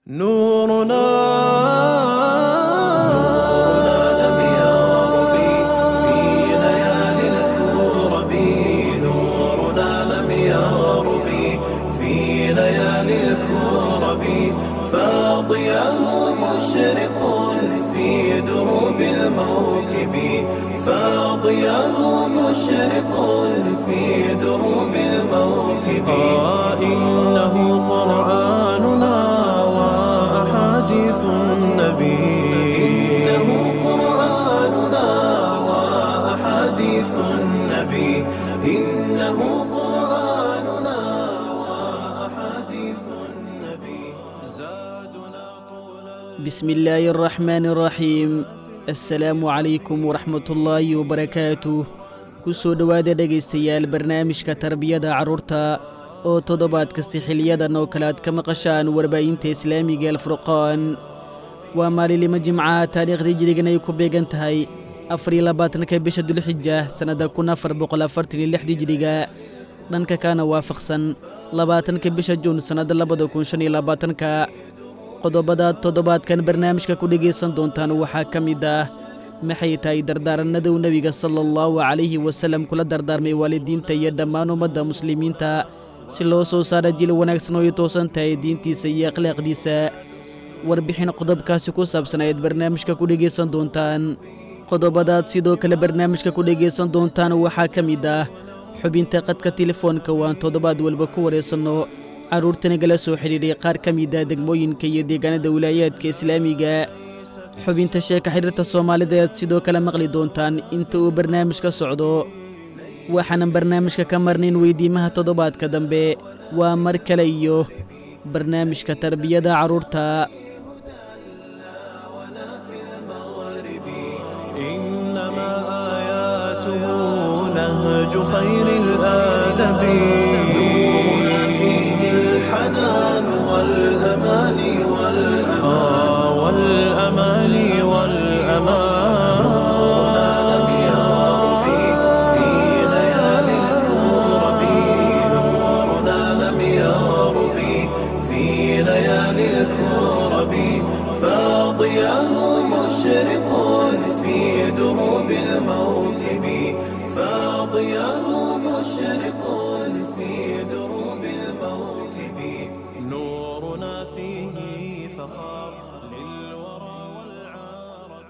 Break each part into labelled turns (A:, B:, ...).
A: نورنا
B: لم يغرب في ليالي الكرب نورنا لم يغرب في ليالي الكرب فاضياه مشرق في دروب الموكب فاضياه مشرق في دروب الموكب
A: آه إنه قرآننا وأحاديث النبي
B: إنه قرآننا وأحاديث النبي إنه قرآننا وأحاديث النبي زادنا طول
C: بسم الله الرحمن الرحيم assalaamu calaykum waraxmatullaahi wabarakaatuh ku soo dhowaada dhegaystayaal barnaamijka tarbiyada carruurta oo toddobaad kasta xiliyadan oo kale aad ka maqashaan warbaahinta islaamiga alfurqaan waa maalinlimo jimca taariikhdii jirigan ay ku beegan tahay afariyo labaatanka bisha dulxija sannadda kun afar boqol afartan iyo lixdii jiriga dhanka kana waafaqsan labaatanka bisha juun sannadda labada kun shan iyo labaatanka qodobada toddobaadkan barnaamijka ku dhegaysan doontaan waxaa ka mid ah maxay tahay dardaaranaduu nebiga sala allahu calayhi wasallam kula dardaarmay waalidiinta iyo dhammaan ummadda muslimiinta si loo soo saara jil wanaagsan oo ay toosan tahay diintiisa iyo akhlaaqdiisa warbixin qodobkaasi ku saabsan ayaad barnaamijka ku dhegaysan doontaan qodobadaad sidoo kale barnaamijka ku dhegaysan doontaan waxaa ka mid ah xubinta qadka telefoonka waan toddobaad walba ku waraysanno carruurtanagala soo xidhiidhay qaar ka mid ah degmooyinka iyo deegaanada wilaayaadka islaamiga xubinta sheeka xidhiirta soomaalida ayaad sidoo kale maqli doontaan inta uu barnaamijka socdo waxaanan barnaamijka ka marnayn weydiimaha toddobaadka dambe waa mar kale iyo barnaamijka tarbiyada carruurta
A: إنما آياته نهج خير الآدب
B: نورنا فيه الحنان والأمان والأمان
A: آه والأمان والأمان
B: لم يغرب في ليالي الكرب نورنا لم يغرب في ليالي الكرب فاضياه مشرق في دروب الموكب فاضياه مشرق في دروب الموكب
A: نورنا فيه فخار للورى والعرب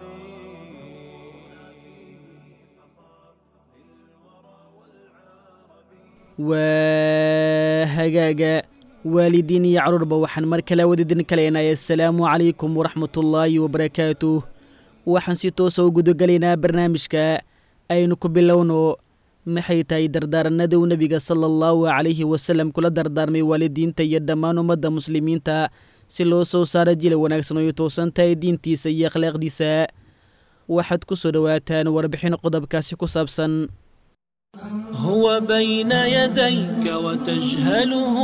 C: waa hagaaga waalidiin iyo carruurba waxaan mar kale wadidin kaleynay assalaamu calaykum waraxmatullaahi wabarakaatuh waxaan si toosa u gudagelaynaa barnaamijka aynu ku bilowno maxay tahay dardaaranaduu nebiga sala allahu calayhi wasallam kula dardaarmay waalidiinta iyo dhammaan ummadda muslimiinta si loo soo saaro jila wanaagsan oo ay toosan tahay diintiisa iyo akhlaaqdiisa waxaad ku soo dhowaataan warbixin qodobkaasi ku saabsan
B: هو بين يديك وتجهله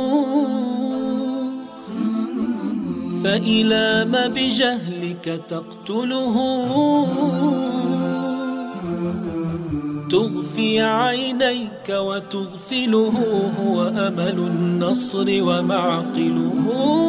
B: فإلى ما بجهلك تقتله تغفي عينيك وتغفله هو أمل النصر ومعقله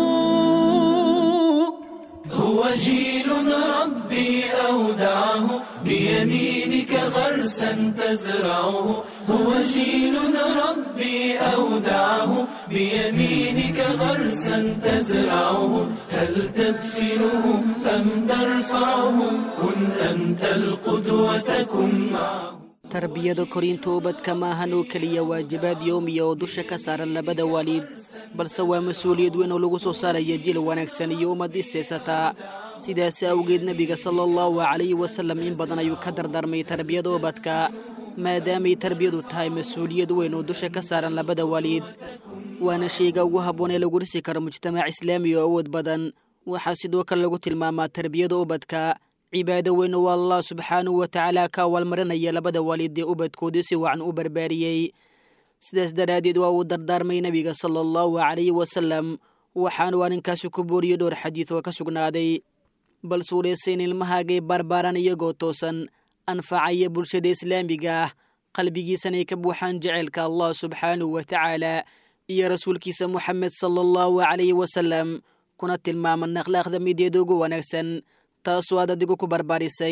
B: هو جيل ربي أودعه بيمينك غرسا تزرعه هو جيل ربي أودعه بيمينك غرسا تزرعه هل تدفنه أم ترفعه كن أنت القدوة كن معه
C: tarbiyada korinta ubadka maahan oo keliya waajibaad yowmiya oo dusha ka saaran labada waalid balse waa mas-uuliyad weyn oo lagu soo saaraya jil wanaagsan iyo ummad isaysataa sidaas awgeed nebiga sala allahu calayhi wasallam in badan ayuu ka dardaarmay tarbiyada ubadka maadaamay tarbiyadu tahay mas-uuliyad weyn oo dusha ka saaran labada waalid waana shayga ugu habboon ee lagu dhisi karo mujtamac islaami oo awood badan waxaa sidoo kale lagu tilmaamaa tarbiyada ubadka cibaado weyn oo allah subxaanahu wa tacaala ka awaalmarinaya labada waalid ee ubadkoodii si wacan u barbaariyey sidaas daraaddeed waa uu dardaarmay nebiga sala allahu calayhi wasallam waxaanu arrinkaasi ku booriyey dhowr xadiid oo ka sugnaaday bal suuraysa in ilmahaagay baarbaaran iyagoo toosan anfacaya bulshada islaamiga ah qalbigiisanay ka buuxaan jeceylka allah subxaanahu wa tacaala iyo rasuulkiisa moxamed sala allahu calayhi wasalam kuna tilmaaman akhlaaqda mideeda ugu wanaagsan taasoo aad adigu ku barbaarisay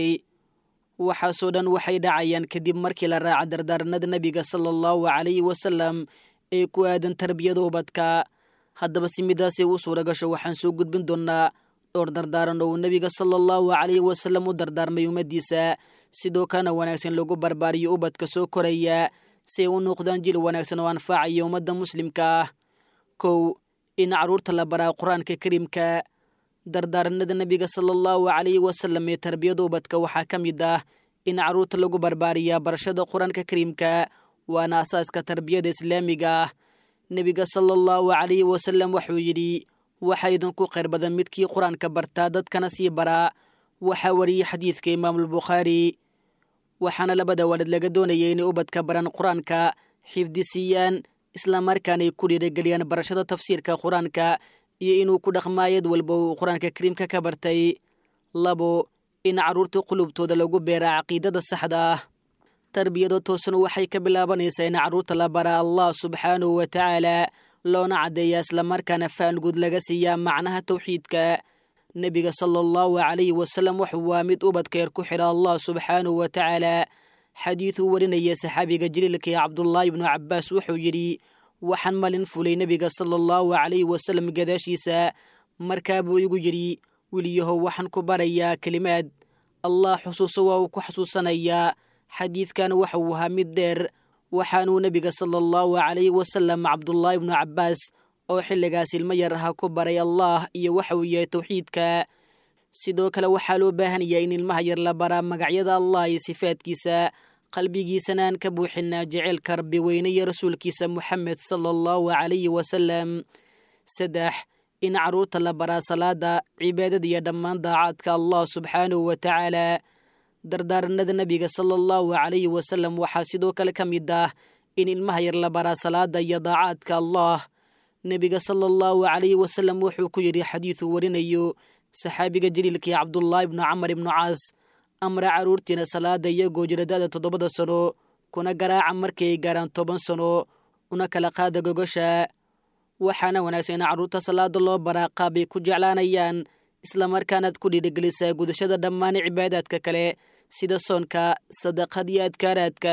C: waxaasoo dhan waxay dhacayaan kadib markii la raaca dardaaranada nebiga sala allahu calayhi wasalam ee ku aadan tarbiyada ubadka haddaba si midaasay u suura gasho waxaan soo gudbin doonnaa dhowr dardaaran oo uu nebiga sala allahu calayhi wasalam u dardaarmay ummaddiisa sidoo kalena wanaagsan lagu barbaariyo ubadka soo koraya si ay u noqdaan jil wanaagsan oo anfacaya ummadda muslimka ah kow in carruurta la baraa qur-aanka kariimka dardaaranada nebiga sala allahu calayhi wasalam ee tarbiyada ubadka waxaa ka mid ah in carruurta lagu barbaariyaa barashada qur-aanka kariimka waana asaaska tarbiyada islaamiga ah nebiga sala allahu calayhi wasalam wuxuu yidhi waxaa idinku khayr badan midkii qur-aanka bartaa dadkana sii baraa waxaa wariyey xadiidka imaamulbukhaari waxaana labada waalid laga doonayay inay ubadka baran qur-aanka xifdisiiyaan islamarkaana ay ku dhiirageliyaan barashada tafsiirka qur-aanka iyo inuu ku dhaqmaayad walba uu qur-aanka kariimka ka bartay labo in carruurta qulubtooda lagu beeraa caqiidada saxda ah tarbiyada toosan waxay ka bilaabanaysaa in carruurta la baraa allah subxaanahu wa tacaala loona caddeeyaa islamarkaana faan guud laga siiyaa macnaha tawxiidka nebiga sala allahu calayhi wasalam wuxuu waa mid ubadka yar ku xidha allah subxaanahu wa tacaala xadiiduu warinaya saxaabiga jaliilka ee cabdullaahi ibnu cabbaas wuxuu yidhi waxaan malin fulay nebiga sala allahu calayhi wasalam gadaashiisa markaa buu igu yidhi weliyahow waxaan ku barayaa kelimaad allah xusuuso waa uu ku xasuusanayaa xadiidkan waxa uu ahaa mid dheer waxaanuu nebiga sala allahu calayhi wasalam cabdullaahi ibnu cabbaas oo xilligaas ilmo yar aha ku baray allah iyo waxa uu yahay tawxiidka sidoo kale waxaa loo baahan yahay in ilmaha yar la baraa magacyada allah iyo sifaadkiisa qalbigiisana aan ka buuxinaa jeceylka rabbi weyne iyo rasuulkiisa moxamed sala allahu calayhi wasalam saddex in carruurta la baraa salaada cibaadada iyo dhammaan daacaadka allah subxaanahu wa tacaala dardaaranada nebiga sala allahu calayhi wasalam waxaa sidoo kale ka mid ah in ilmaha yar la baraa salaada iyo daacaadka allah nebiga sala allahu calayhi wasalam wuxuu ku yidhi xadiiduu warinayo saxaabiga jaliilkii cabdullaahi ibnu camar ibnu caas amra carruurtiina salaada iyagoo jiradada toddobada sano kuna garaaca markii ay gaaraan toban sano una kala qaada gogosha waxaana wanaagsan in carruurta salaada loo baraa qaabay ku jeclaanayaan islamarkaanaad ku dhiirigelisaa gudashada dhammaan cibaadaadka kale sida soonka sadaqad iyo adkaaraadka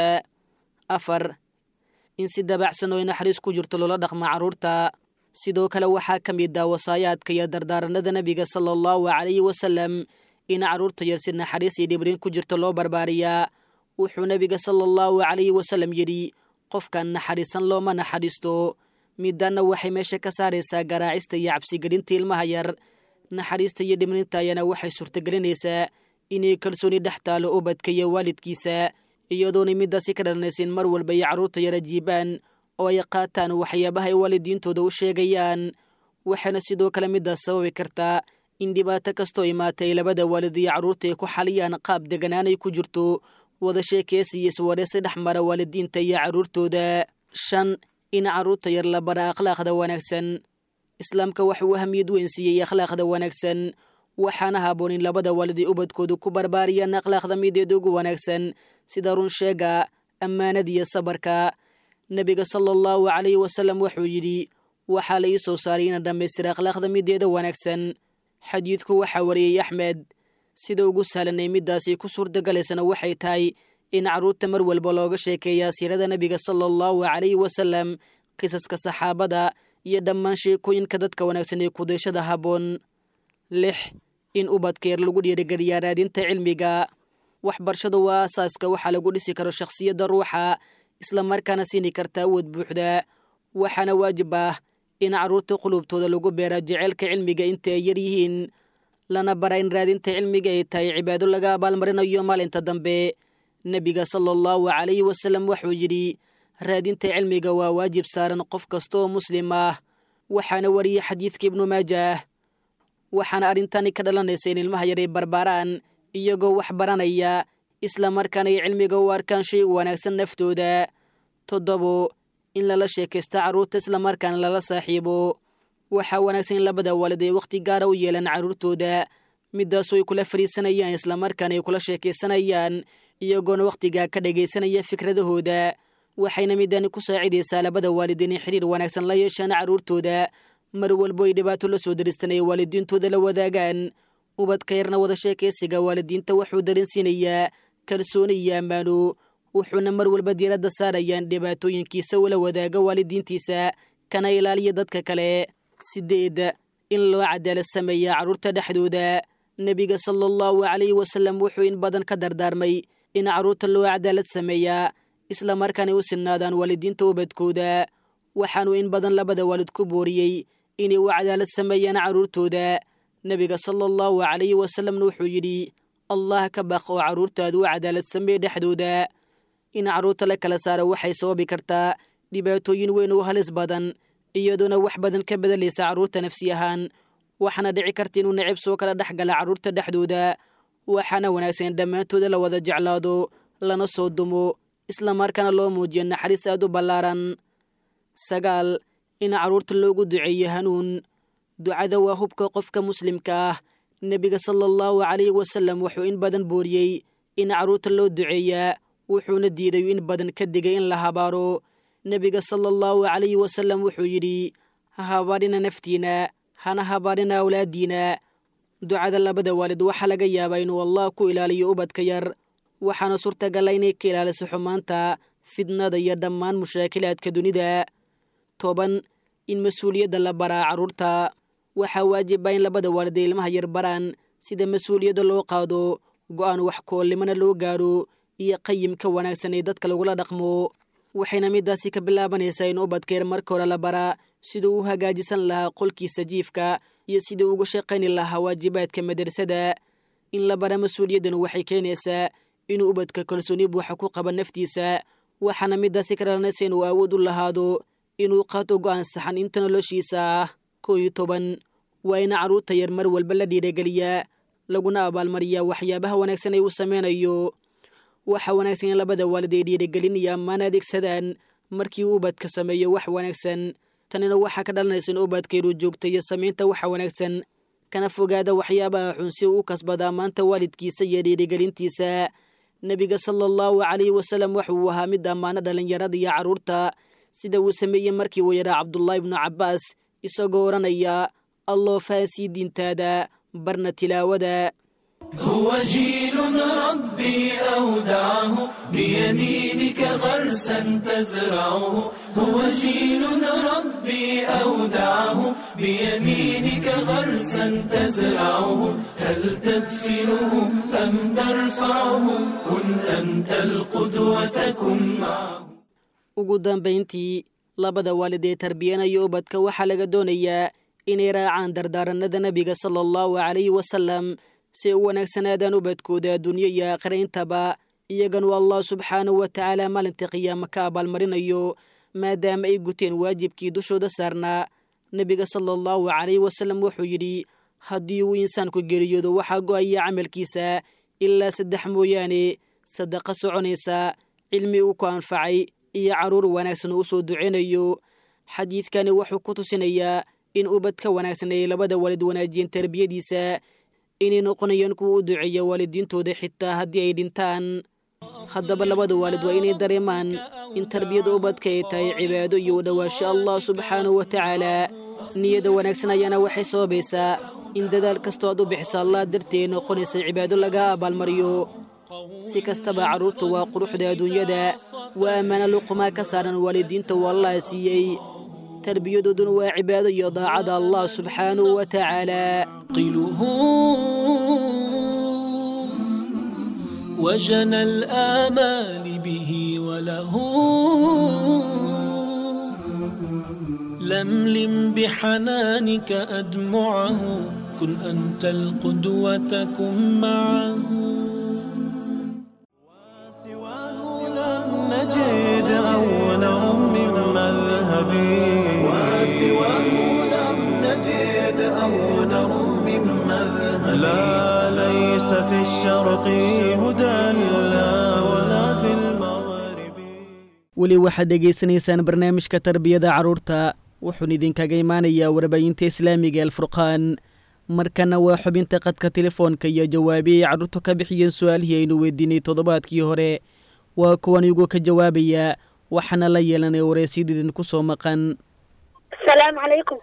C: afar in si dabacsan oo naxariis ku jirto loola dhaqma carruurta sidoo kale waxaa ka mid ah wasaayaadka iyo dardaaranada nebiga sala allahu calayhi wasalam in carruurta yar si naxariis iyo dhibrin ku jirto loo barbaariyaa wuxuu nebiga sala allahu calayhi wasalam yidhi qofkan naxariisan looma naxariisto midaanna waxay meesha ka saaraysaa garaacista iyo cabsigelinta ilmaha yar naxariista iyo dhibrinta ayana waxay suurtagelinaysaa inay kalsooni dhex taalo ubadka iyo waalidkiisa iyadoonay midaasi ka dhalanaysin mar walba iyo carruurta yar ajiibaan oo ay qaataan waxyaabaha ay waalidiintooda u sheegayaan waxaana sidoo kale midaas sababi kartaa in dhibaato kastoo imaatay labada waalid iyo carruurta ay ku xaliyaan qaab deganaanay ku jirto wada sheekeysi iyo iswareesi dhex mara waalidiinta iyo carruurtooda shan in carruurta yar la bara akhlaaqda wanaagsan islaamka waxa uu ahamiyad weyn siiyey akhlaaqda wanaagsan waxaana haboon in labada waalid ay ubadkoodu ku barbaariyaan akhlaaqda mideeda ugu wanaagsan sida runsheega ammaanada iyo sabarka nebiga sala allahu calayhi wasalam wuxuu yidhi waxaa la ii soo saaray ina dhammaystira akhlaaqda mideeda wanaagsan xadiidku waxaa wariyey axmed sida ugu sahlanay midaasi ku suurtagalaysana waxay tahay in carruurta mar walba looga sheekeeyaa siirada nebiga sala allahu calayhi wasalam qisaska saxaabada iyo dhammaan sheekooyinka dadka wanaagsan ee kudayshada habboon lix in ubadka yar lagu dhiirigeliyaa raadinta cilmiga waxbarashadu waa asaaska waxaa lagu dhisi karo shakhsiyadda ruuxa islamarkaana siini karta awood buuxda waxaana waajib ah in carruurta qulubtooda lagu beera jeceylka cilmiga inta ay yar yihiin lana bara in raadinta cilmiga ay tahay cibaado laga abaalmarinayo maalinta dambe nebiga sala allahu calayhi wasalam wuxuu yidhi raadinta cilmiga waa waajib saaran qof kasta oo muslim ah waxaana wariyey xadiidka ibnu maajah waxaana arrintani ka dhalanaysa in ilmaha yar ay barbaaraan iyagoo wax baranaya islamarkaana ay cilmiga u arkaan shay u wanaagsan naftooda toddobo in lala sheekaysta carruurta islamarkaana lala saaxiibo waxaa wanaagsan in labada waalid ay wakhti gaara u yeelaan carruurtooda midaasoo ay kula fadhiisanayaan islamarkaana ay kula sheekaysanayaan iyagoona wakhtigaa ka dhagaysanaya fikradahooda waxayna midani ku saacidaysaa labada waalid inay xidhiir wanaagsan la yeeshaan carruurtooda mar walbo ay dhibaato la soo daristan ay waalidiintooda la wadaagaan ubadka yarna wada sheekaysiga waalidiinta wuxuu dareensiinayaa kalsooni iyo ammaano wuxuuna mar walba diiradda saarayaan dhibaatooyinkiisa ula wadaaga waalidiintiisa kana ilaaliya dadka kale sideed in loo cadaalad sameeya carruurta dhexdooda nebiga sala allahu calayhi wasallam wuxuu in badan ka dardaarmay in carruurta loo cadaalad sameeyaa isla markaanay u sinnaadaan waalidiinta ubadkooda waxaanuu in badan labada waalid ku booriyey inay u cadaalad sameeyaan carruurtooda nebiga sala allahu calayhi wasalamna wuxuu yidhi allah ka baq oo carruurtaadu u cadaalad sameeye dhexdooda in carruurta la kala saaro waxay sababi kartaa dhibaatooyin weyn oo halis badan iyadoona wax badan ka bedelaysa carruurta nafsi ahaan waxaana dhici karta inuu necib soo kala dhex gala carruurta dhexdooda waxaana wanaagsan in dhammaantooda la wada jeclaado lana soo dumo isla markaana loo muujiyo naxariis aad u ballaaran sagaal in carruurta loogu duceeyo hanuun ducada waa hubka qofka muslimka ah nebiga sala allahu calayhi wasalam wuxuu in badan booriyey in carruurta loo duceeyaa wuxuuna diiday in badan ka digay in la habaaro nebiga sala allahu calayhi wasalam wuxuu yidhi ha habaarina naftiina hana habaarina awlaaddiina ducada labada waalid waxaa laga yaabaa inuu allah ku ilaaliyo ubadka yar waxaana suurtagala inay ka ilaaliso xumaanta fidnada iyo dhammaan mushaakilaadka dunida toban in mas-uuliyadda la baraa carruurta waxaa waajiba in labada waalid ay ilmaha yar baraan sida mas-uuliyadda loo qaado go'aan wax koolnimona loo gaaro iyo qayimka wanaagsan ee dadka lagula dhaqmo waxayna midaasi ka bilaabanaysaa in ubadka yar marka hore la baraa siduu u hagaajisan lahaa qolkiisa jiifka iyo sidii uga shaqayni lahaa waajibaadka madrasada in la bara mas-uuliyaddan waxay keenaysaa inuu ubadka kalsooni buuxa ku qaba naftiisa waxaana midaasi ka dhalanaysa inuu awood u lahaado inuu qaato go'aan saxan inta noloshiisa ah koo iyo toban waa in carruurta yar mar walba la dhiirageliyaa laguna abaalmariyaa waxyaabaha wanaagsan ay uu sameynayo waxaa wanaagsan in labada waalid ay dhiirigelin iyo ammaan adeegsadaan markii uu ubadka sameeyo wax wanaagsan tanina waxaa ka dhalanaysa in ubadkayru joogta iyo samaynta waxa wanaagsan kana fogaada waxyaabaha xun si uu u kasbada ammaanta waalidkiisa iyo dhiirigelintiisa nebiga sala allahu calayhi wasalam waxauu ahaa mid ammaano dhallinyarada iyo carruurta sida uu sameeyey markii uu yadhaa cabdullaahi ibnu cabbaas isagoo odhanaya alloo fahansii diintaada barna tilaawada
B: هو جيل ربي أودعه بيمينك غرسا تزرعه هو جيل ربي أودعه بيمينك غرسا تزرعه هل تدفنه أم ترفعه كن أنت القدوة كن معه
C: ugu dambayntii labada waalid ee tarbiyanaya ubadka waxaa laga doonayaa inay raacaan dardaaranada nebiga sala allahu calayhi wasalam si ay u wanaagsanaadaan ubadkooda adduunyo iyo aakhira intaba iyaganu allah subxaanahu wa tacaala maalinta qiyaama ka abaalmarinayo maadaama ay guteen waajibkii dushooda saarnaa nebiga sala allahu calayhi wasalam wuxuu yidhi haddii uu insaanku geeriyoodo waxaa go'aya camalkiisa ilaa saddex mooyaane sadaqa soconaysa cilmi uu ku anfacay iyo carruur wanaagsan uu soo duceynayo xadiidkani wuxuu ku tusinayaa in ubad ka wanaagsan ay labada waalid wanaajiyeen tarbiyadiisa inay noqonayaan kuwa u duceeya waalidiintooda xitaa haddii ay dhintaan haddaba labada waalid waa inay dareemaan in tarbiyada ubadka ay tahay cibaado iyo u dhowaasho allah subxaanahu wa tacaala niyada wanaagsan ayaana waxay sababaysaa in dadaal kastoo aad u bixisa allah dartii ay noqonaysa cibaado laga abaalmariyo si kastaba carruurtu waa quruxda adduunyada waa ammaano luqumaa ka saaran waalidiinta uu allah siiyey tarbiyadooduna waa cibaado iyo daacada allah subxaanahu wa tacaala
A: قله وجنى الآمال به وله لملم بحنانك أدمعه كن أنت القدوة كن معه سواه لم نجد أولا من مذهبي وسواه لم نجد أولا من مذهبي لا ليس في الشرق هدى لا ولا في المغرب
C: weli waxaad dhegaysanaysaan barnaamijka tarbiyada carruurta wuxuun idinkaga imaanayaa warbaahinta islaamiga alfurqaan markana waa xubinta qadka telefoonka iyo jawaabiyay carruurtu ka bixiyeen su-aalihii aynu weydiinay toddobaadkii hore waa kuwan igu ka jawaabaya waxaana la yeelanay wareysyada idinku soo maqan
D: asalaamu calaykum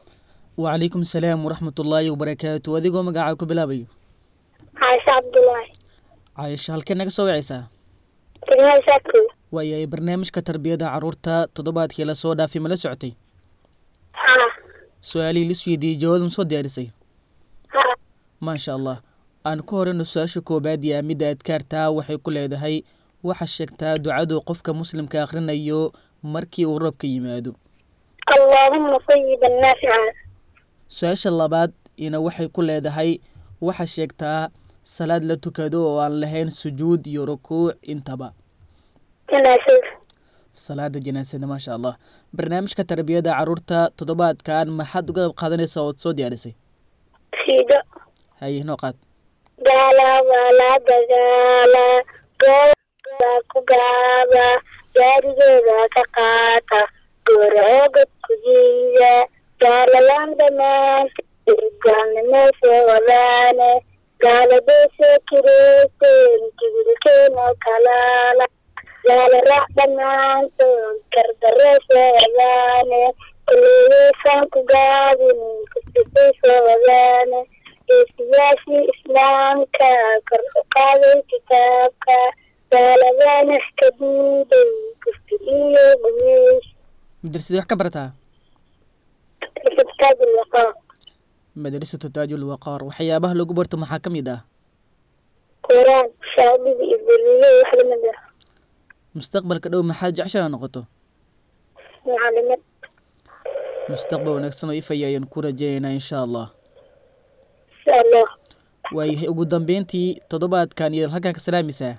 C: wacalaykum asalaam waraxmatullaahi wabarakaatu adigoo magacaa ku bilaabayo
D: caasha cabdulaahi
C: caayisho halkee naga soo wacaysaa
D: degmada saadkow
C: waayahay barnaamijka tarbiyada caruurta toddobaadkii lasoo dhaafay ma la socotay
D: haa
C: su-aalihii lis weydiiyey jawaab ma soo diyaarisay
D: haa
C: maasha allah aan ku horeyno su-aasha koobaad yaa midda adkaartaa waxay ku leedahay waxaa sheegtaa ducadu qofka muslimka akhrinayo markii uu roobka yimaado
D: allaahuma sayiban naafica
C: su-aasha labaad ina waxay ku leedahay waxaa sheegtaa salaad la tukado oo aan lahayn sujuud iyo rukuuc intaba
D: janaasada
C: salaada janaasada maasha allah barnaamijka tarbiyada caruurta toddobaadkan maxaad uga qayb qaadanaysaa ood soo diyaarisay
D: fiido
C: haye noo qaad
D: gaala waa la dagaala goob baa ku gaaba gaarigeeda ka qaata goorcoogad ku jiida gaalalaan dhammaanta gaalnimaysa wadaane gaaladaysa kireyseen jibilkeena kalaala gaala raac dhammaantood gardareysa wadaane kuleeyeysaan ku gaabin kusbixiysa wadaane geesiyaashii islaamka kor u qaaday kitaabka gaaladaanax ka diiday kufti iyo gumeys
C: madrasadii wax ka barataa
D: kitaab liqaa
C: madrasatu taajul waqaar waxyaabaha lagu barto maxaa ka mid ah
D: quraan shaadida iyo beriyo wax lamid ah
C: mustaqbalka dhow maxaad jeceshaa noqoto
D: macalimad
C: mustaqbal wanaagsan oo ifaya ayaan ku rajaynaynaa insha allah
D: insha allah
C: waayahay ugu dambeyntii toddobaadkan iyo halkan ka salaamaysaa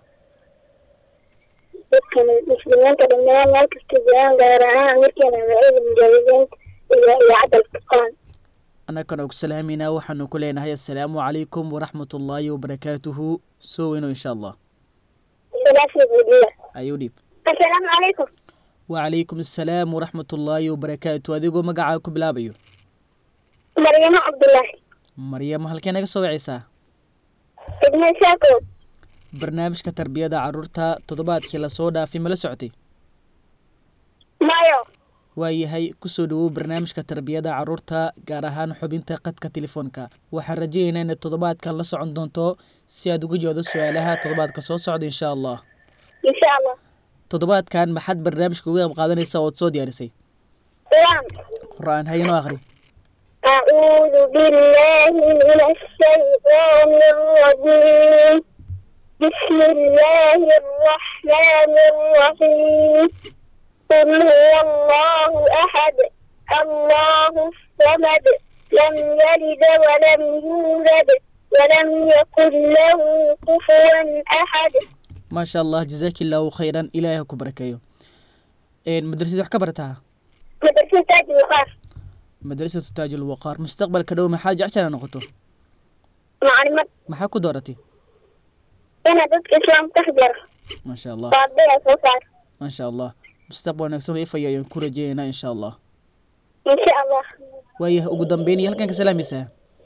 D: dadkan muslimiinta dhammaan meel kasta jiraan gaar ahaan markiina magacada mujaahidiinta iyo idaacadda alfurqaan
C: annagana ku salaameynaa waxaanu ku leenahay assalaamu calaykum waraxmatullaahi wabarakaatuhu soo weyno insha allah
D: salaasi buudiya
C: ayuu dhiib
D: assalaamu calaykum
C: wacalaykum assalaam waraxmatullaahi wabarakaatu adigoo magacaa ku bilaabayo
D: maryamo cabdulaahi
C: maryamo halkee naga soo wacaysaa
D: degmada saakow
C: barnaamijka tarbiyada caruurta toddobaadkii lasoo dhaafay ma la socotay
D: mayo
C: waayahay kusoo dhawow barnaamijka tarbiyada caruurta gaar ahaan xubinta qadka telefoonka waxaan rajaynaynaa inaad toddobaadkan la socon doonto si aad uga jawaado su-aalaha toddobaadka soo socda insha allah
D: insha allah
C: toddobaadkan maxaad barnaamijka uga qayb qaadanaysaa ood soo diyaarisay
D: quraan
C: qur-aan haynoo akhri
D: أعوذ بالله من الشيطان الرجيم بسم الله الرحمن الرحيم قل هو الله أحد الله الصمد لم يلد ولم يولد ولم يكن له كفوا أحد
C: maasha allah jazaaki illaahu khayran ilaahay ha ku barakeeyo madrasadii wax ka barataa
D: مدرسة تاج الوقار
C: madrasatu taajul waqaar mustaqbalka dhow maxaa jeceshaa noqoto
D: معلمات
C: maxaa ku dooratay
D: هنا ضد إسلام تحضر
C: maasha allah
D: وعبدالله صوصار
C: maasha allah mustaqbal wanaagsan oo ifaya ayaan ku rajaynaynaa insha allah
D: إن شاء الله
C: waayahay ugu dambeyn iyo halkan ka salaamaysaa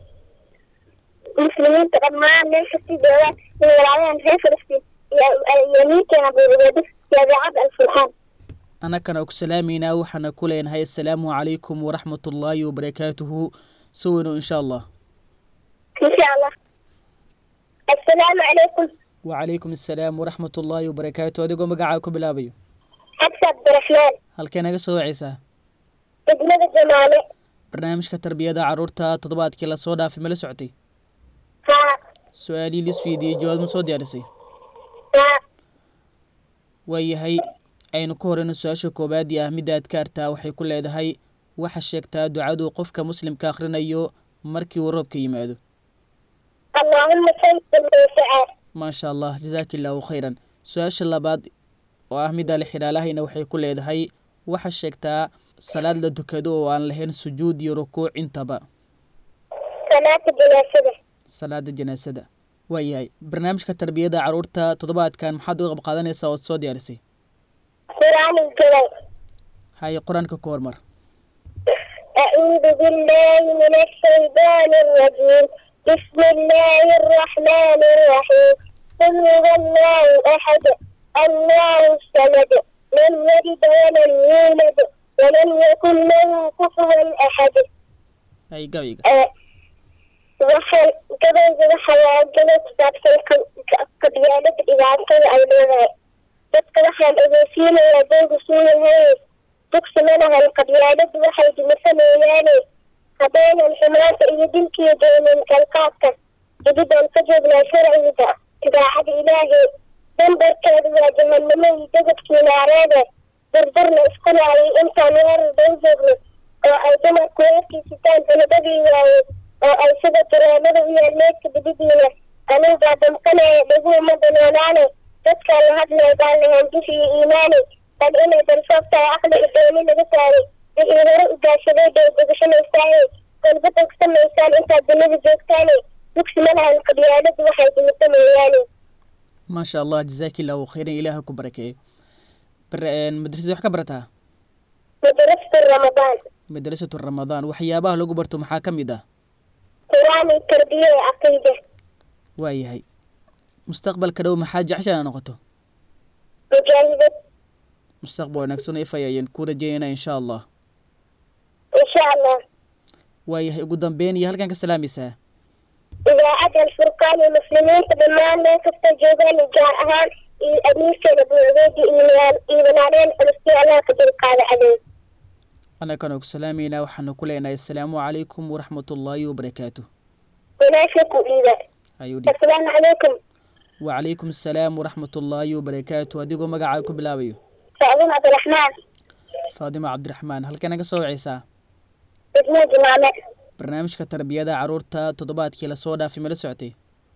D: مسلمين تقدمان ليش في جوان من العالم في فلسطين يمين كان أبو عبيدة يا بعد الفرحان
C: annagana ku salaameynaa waxaana ku leenahay assalaamu calaykum waraxmatullaahi wabarakaatuhu soo weyno insha allah
D: إن شاء الله السلام عليكم
C: wacalaykum assalaam waraxmatullaahi wabarakaatu adigoo magacaa ku bilaabayo
D: حفصة عبد الرحمن
C: halkee naga soo wacaysaa
D: ابنة الجمالي
C: barnaamijka tarbiyada caruurta toddobaadkii lasoo dhaafay ma la socotay
D: ها
C: su-aalihii lis weydiiyey jawaab ma soo diyaarisay
D: ها
C: waayahay aynu ku horeyno su-aasha koowaadii ah midda adkaarta waxay ku leedahay waxa sheegtaa ducadu qofka muslimka akhrinayo markii uu roobka yimaado
D: اللهم صل وسلم
C: maasha allah jazaaki illaahu khayran su-aasha labaad oo ah midda lixidhaalahayna waxay ku leedahay waxa sheegtaa salaad la tukado oo aan lahayn sujuud iyo rukuuc intaba
D: صلاة الجنازة
C: salaada janaasada waayahay barnaamijka tarbiyada caruurta toddobaadkan maxaad uga qayb qaadanaysaa ood soo diyaarisay
D: قرآن الكريم
C: haye qur-aanka ku hormar
D: أعوذ بالله من الشيطان الرجيم بسم الله الرحمن الرحيم قل هو الله أحد الله الصمد لم يلد ولم يولد ولم يكن له كفوا أحد
C: hay gabayga
D: waxaan gabayga waxa waa gabay ku saabsan qa- qabyaalada dhibaatada ay leedahay dadka waxaan ogeysiinayaa daygu suu yahay dugsi ma lahan qabyaaladu waxay dimisa mooyaane haddaynan xumaanta iyo dilkiyo doonin kalqaadka dibidaan ka joognaa sharciga idaacada ilaahay dambarkeedu waa jahanamo iyo dagabkii naareede dardarna isku laayay intaan weerar bay joogno oo ay dumarku weerkiisitaan sanadadii waayey oo ay sida dareemada u yaalmeedka dibidiina anugaa damqanaya dhaguu ma danoolaane dadkaan la hadlay baan lahayn dif iyo iimaani bal inay dalfoog tahay aqliga dooni laga saaray wixii hore u gaashaday bay degashanaysaaye kolba dogsamaysaan intaad dunida joogtaane dugsi ma lahan qabyaaladu waxay dimisa mooyaane
C: maasha allah jazaaki illahu khayran ilaaha ku barakeeyo bar- een, madrasada wax ka barataa
D: madarasatu ramadaan
C: madrasatu ramadaan waxyaabaha lagu barto maxaa ka mid ah
D: qur-aan iyo tarbiya iyo caqiida
C: waayahay mustaqbalka dhow maxaa jecesha inaad noqoto
D: mujaahidad
C: mustaqbal wanaagsan oo ifaya ayaan ku rajeynayna insha allah
D: insha allah
C: waayahay ugu dambeyn iyo halkan ka salaamaysaa
D: idaacadda alfurqaan iyo muslimiinta dhammaan meel kasta joogaan iyo gaar ahaan iyo amiirkeeda buucdeedi iimaan iimanaaleen culusti allah ka dulqaada cadow
C: anakana ku salaamaynaa waxaanu ku leenahay assalaamu calaykum waraxmatullaahi wabarakaatu
D: wanaasha ku dhiiba
C: ayuu dhi
D: assalaamu calaykum
C: wacalaykum assalaam waraxmatullaahi wabarakaatu adigoo magacaa ku bilaabayo
D: sacdin cabdiraxmaan
C: faadimo cabdiraxmaan halkana ka soo wacaysaa
D: degmo jimaame
C: barnaamijka tarbiyada caruurta toddobaadkii lasoo dhaafay mala socotay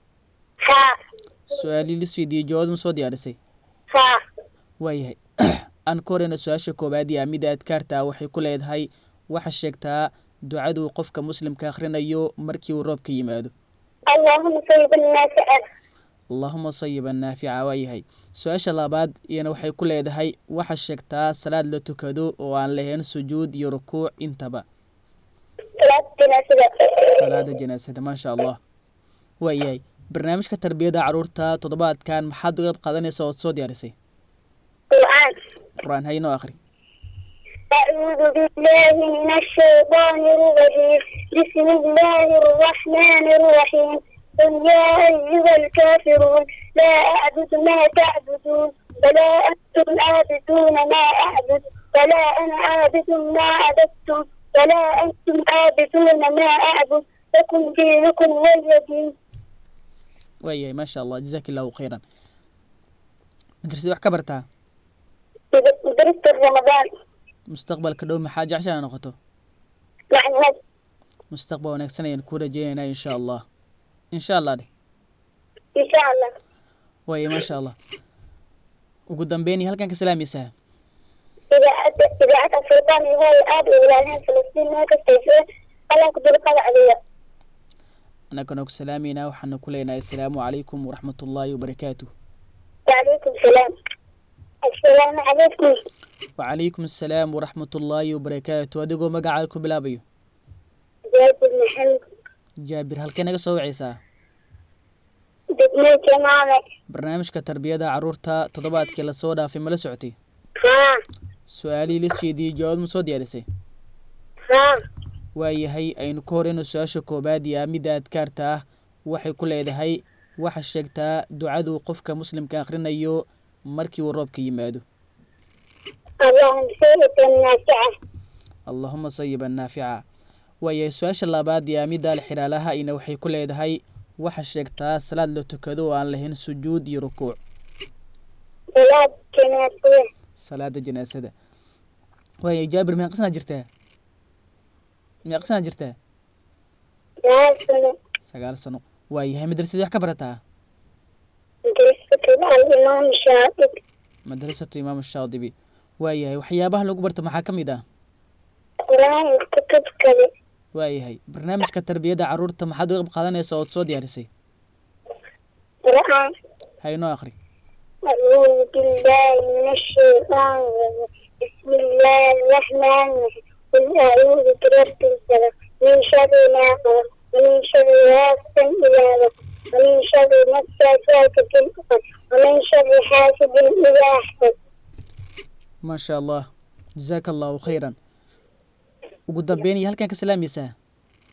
D: haa
C: su-aalii lisweydiiyey jawaab ma soo diyaarisay
D: haa
C: waayahay aan ka horeyna su-aasha koowaad iyo amida adkaarta waxay ku leedahay waxa sheegtaa ducaduu qofka muslimka akhrinayo markii uu roobka yimaado
D: allaahuma sayib annaafica
C: allaahuma sayiban naafica waayahay su-aasha labaad iyana waxay ku leedahay waxa sheegtaa salaad la tukado oo aan lahayn sujuud iyo rukuuc intaba
D: salaada janaasada
C: salaada janaasada maasha allah waayahay barnaamijka tarbiyada caruurta toddobaadkan maxaad uga qayb qaadanaysa ood soo diyaarisay
D: qur'aan
C: qur-aan haynoo akhri
D: أعوذ بالله من الشيطان الرجيم بسم الله الرحمن الرحيم قل يا أيها الكافرون لا أعبد ما تعبدون ولا أنتم عابدون ما أعبد ولا أنا عابد ما عبدتم ولا أنتم عابدون ما أعبد لكم دينكم ولي دين
C: waayahay maasha allah jazaak illahu khayran madrasada wax ka bartaa
D: درست رمضان
C: mustaqbalka dhow maxaa jecesha inaad noqoto
D: مع
C: mustaqbal wanaagsan ayaan kuu rajeynaynaa insha allah insha allah dheh
D: إن شاء الله
C: waaye maasha allah ugu dambeyn iyo halkan ka salaamaysaa
D: إذا أتى إذا أتى السلطان هو الآب إلى فلسطين ما كستيسون الله كدر قضى عليه
C: annagana ku salaamaynaa waxaanu ku leenahay assalaamu calaykum waraxmatullaahi wabarakaatu
D: وعليكم السلام السلام عليكم
C: wacalaykum assalaam waraxmatullaahi wabarakaatu adigoo magacaa ku bilaabayo
D: زياد بن محمد
C: jaabir halkee naga soo wacaysaa
D: دقمي جمامة
C: barnaamijka tarbiyada caruurta toddobaadkii lasoo dhaafay mala socotay
D: ها
C: su-aalihii la sheediyey jawaab ma soo diyaarisay
D: ها
C: waayahay aynu ka horeyno su-aasha koobaad iyo midda adkaarta ah waxay ku leedahay waxa sheegtaa ducaduu qofka muslimka akhrinayo markii uu roobka yimaado
D: اللهم سيد النافعة
C: allahuma sayiban naafica waayahay su-aasha labaad iyo midda alxiraalaha ina waxay ku leedahay waxa sheegtaa salaad la tukado oo aan lahayn sujuud iyo rukuuc
D: بلاد جناسية
C: salaada janaasada waayahay jaabir meeqa sanaa jirtaa meeqa sanaa jirtaa
D: لا سنة
C: sagaal sano waayahay madrasadii wax ka barataa
D: درست الإمام الشاطب
C: madrasatu imaam shaadibi waayahay waxyaabaha lagu barto maxaa ka mid ah
D: قرآن الكتب كذا
C: waayahay barnaamijka tarbiyada caruurta maxaad uga qayb qaadanaysa ood soo diyaarisay
D: قرآن
C: haynoo akhri
D: أعوذ بالله من الشيطان الرجيم بسم الله الرحمن الرحيم قل أعوذ برب الفلق من شر ما خلق ومن شر غاسق إذا وقب ومن شر النفاثات في العقد ومن شر حاسد إذا حسد
C: maasha allah jazaaka allahu khayran ugu dambeyn iyo halkan ka salaamaysaa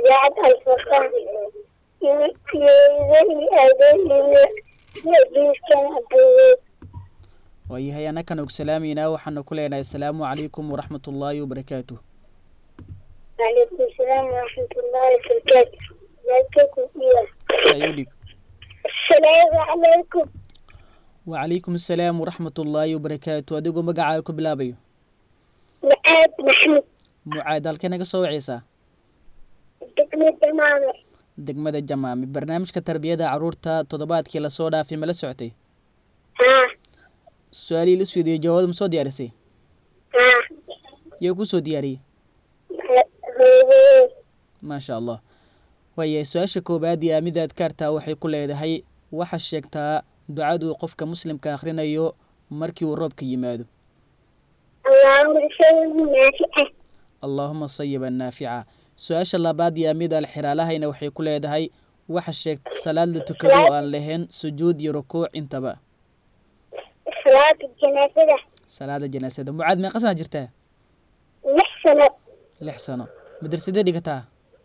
D: idaacad alfurqaan iyo iyo aadooyiyo iyo diiskan abuuweed
C: waayahay annakan og salaamaynaa waxaanu ku leenahay asalaamu calaykum waraxmat ullaahi wabarakaatu
D: وعليكم السلام ورحمة الله وبركاته ازيكم يا
C: ayo dhib
D: السلام عليكم
C: wacalaykum asalaam waraxmat ullaahi wabarakaatu adigoo magacaaga ku bilaabayo
D: معاد محمد
C: mucaad halkee naga soo wacaysaa
D: دقمة دمامة
C: degmada jamaami barnaamijka tarbiyada caruurta toddobaadkii lasoo dhaafay ma la socotay
D: ها
C: su-aalihii la suudiyo jawaabada ma soo diyaarisay
D: ها
C: yaa ku soo diyaariyey
D: هو
C: maasha allah waayahay su-aasha koowaad iyo aamida adkaarta waxay ku leedahay waxaa sheegtaa ducaduu qofka muslimka akhrinayo markii uu roobka yimaado
D: اللهم شيء نافعة
C: allaahuma sayiban naafica su-aasha labaad iyo amida alxiraalahayna waxay ku leedahay waxa sheegta salaad la tukado oo aan lahayn sujuud iyo rukuuc intaba
D: صلاة الجنازة
C: salaada janaasada mucaad meeqa sana jirtaa
D: نحسن
C: lix sano madrasadee dhigataa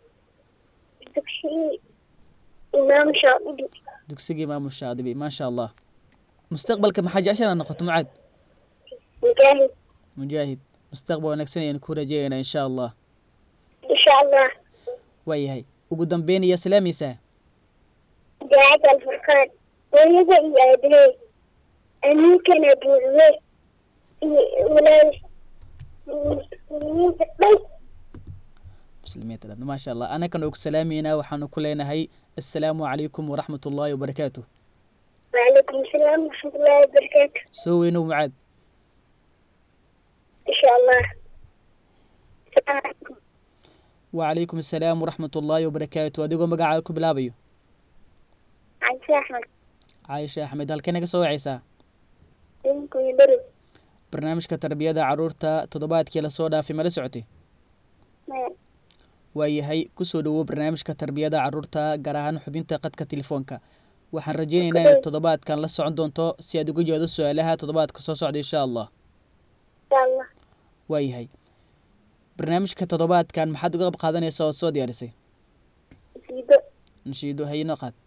D: تكشي إمام شاطبي
C: dugsiga imaamu shaadibi maasha allah mustaqbalka maxaa jecesha inaad noqoto mucaad
D: مجاهد
C: mujaahid mustaqbal wanaagsan ayaan ku rajeeyaynaa insha allah
D: إن شاء الله
C: waayahay ugu dambeyn iyo salaamaysaa
D: داعد الفرقان ويبقى يأبلي أمين كان أبوه ولا
C: muslimiinta dhan maasha allah anakan og salaameynaa waxaanu ku leenahay assalaamu calaykum waraxmat ullaahi wabarakaatu
D: وعليكم السلام ورحمة الله وبركاته
C: soo weynow mucaad
D: إن شاء الله السلام عليكم
C: wacalaykum assalaam waraxmat ullaahi wabarakaatu adigoo magacaaga ku bilaabayo
D: عايشة أحمد
C: caaisha axmed halkee naga soo wacaysaa
D: منكم يبرد
C: barnaamijka tarbiyada caruurta toddobaadkii lasoo dhaafay mala socotay waayahay kusoo dhawow barnaamijka tarbiyada caruurta gaar ahaan xubinta qadka telefoonka waxaan rajeynaynaa inaad toddobaadkan la socon doonto si aad uga jeedo su-aalaha toddobaadka soo socda insha allah
D: إن شاء الله
C: waayahay barnaamijka toddobaadkan maxaad uga qayb qaadanaysaa ood soo diyaarisay
D: زيدو
C: nashiido hayno qaad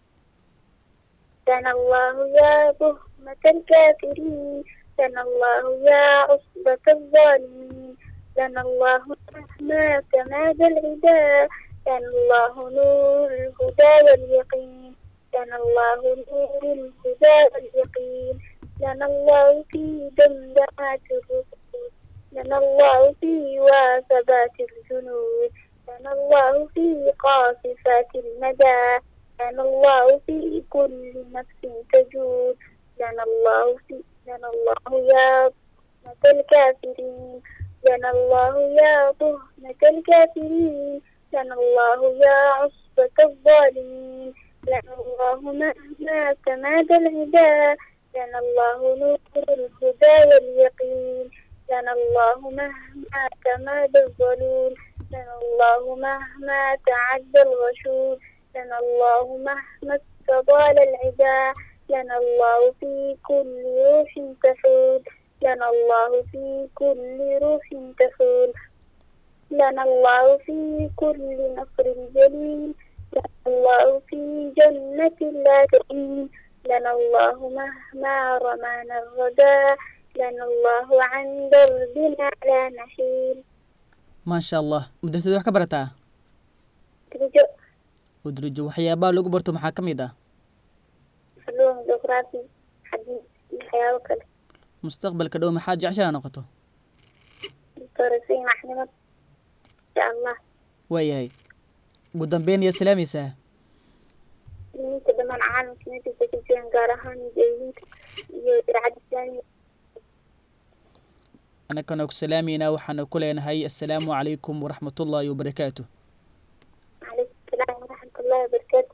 D: دنا الله يا بهمة الكافرين دنا الله يا عصبة الظالمين دنا الله مهما تمادى العدا دنا الله نور الهدى واليقين دنا الله نور الهدى واليقين دنا الله في دمدمات الرسول دنا الله في واثبات الجنود دنا الله في قاصفات المدى لنا الله في كل نفس تجود لنا الله في لنا الله يا طهمة الكافرين لنا الله يا طهمة الكافرين لنا الله يا عصبة الظالمين لنا الله مهما تمادى الهدى لنا الله نور الهدى واليقين لنا الله مهما تمادى الظلول لنا الله مهما تعدى الغشوم لنا الله مهما استطال العدا لنا الله في كل روح تحول لنا الله في كل روح تحول لنا الله في كل نصر جليل لنا الله في جنة لا تئين لنا الله مهما رمانا الردى لنا الله عن دربنا لا نحيل
C: maasha allah madrasada wax ka barataa
D: ترجو
C: udrijo waxyaabaha lagu barto maxaa ka mid ah
D: علوم جغرافي حديث الحياة وكذا
C: mustaqbalka dhow maxaad jecesha inaad noqoto
D: درسين أحنا إن شاء الله
C: waayahay ugu dambeyn iyo salaamaysaa
D: inta dhamaan caalamka meesha ka jiraan gaar ahaan mujaahidiinta iyo idaacadda islaamiga
C: annagana ku salaameynaa waxaanu ku leenahay assalaamu calaykum waraxmatullaahi wabarakaatu
D: calaykum salaam waraxmatullaahi wabarakaatu